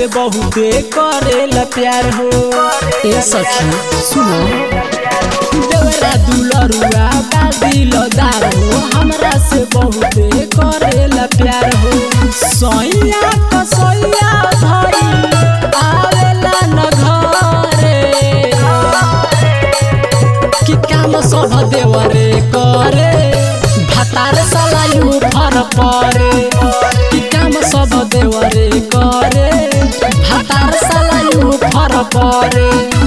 से बहुते करेला प्यार हो ए सखी सुनो देवरा दुलरुआ बादिल दार हो हमरा से बहुते करेला प्यार हो सैया कसैया भाई आवेला न घरे कि काम सब देवरे करे भातार सलायु फर परे कि काम सब देवरे करे भातार सलायु फर परे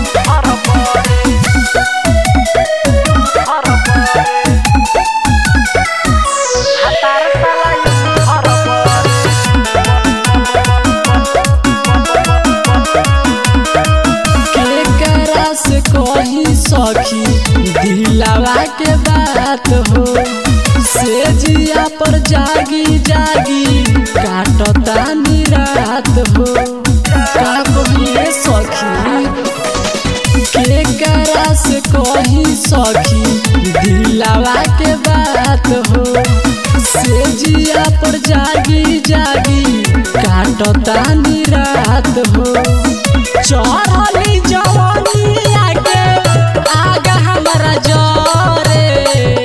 केकरा से कही सखी दिलावा के बात हो से जिया पर जागी जागी काटता निरात हो का कहिए सखी केकरा से कही सखी दिलावा के बात हो से जिया पर जागी जागी काटता निरात हो चढ़ली जवानी आगे आगा हमारा जरे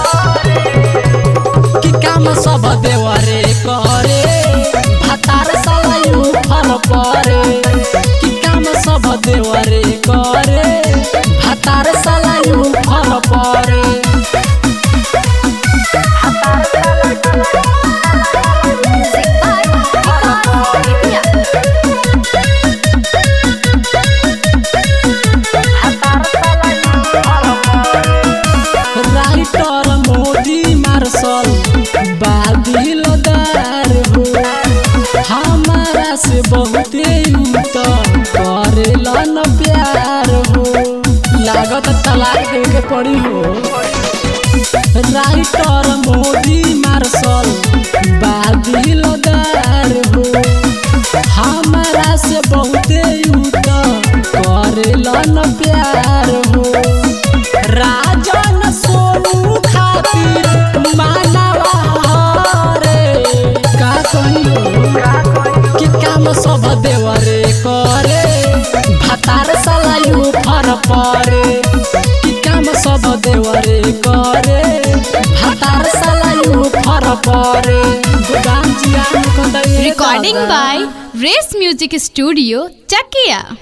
कि काम सब देवरे करे भातार सलायु फल परे कि काम सब देवरे करे भातार सलायु फल परे Music by Vikas India. Writer Modi Marshal बादिल दार हो हमारा से बहुते त करेला न प्यार हो लागत तलाक दे के पड़ी हो राइटर मोदी मार्शल बादिल दार हो हमारा से बहुते त करेला न प्यार हो राजन सोनू खातिर मानवा हरे का कहियो कि काम सब देवरे करे भातार सलायु फर परे कि काम सब देवरे करे भातार सलायु फर परे गोदाम जिया Recording by Race Music Studio, Chakia.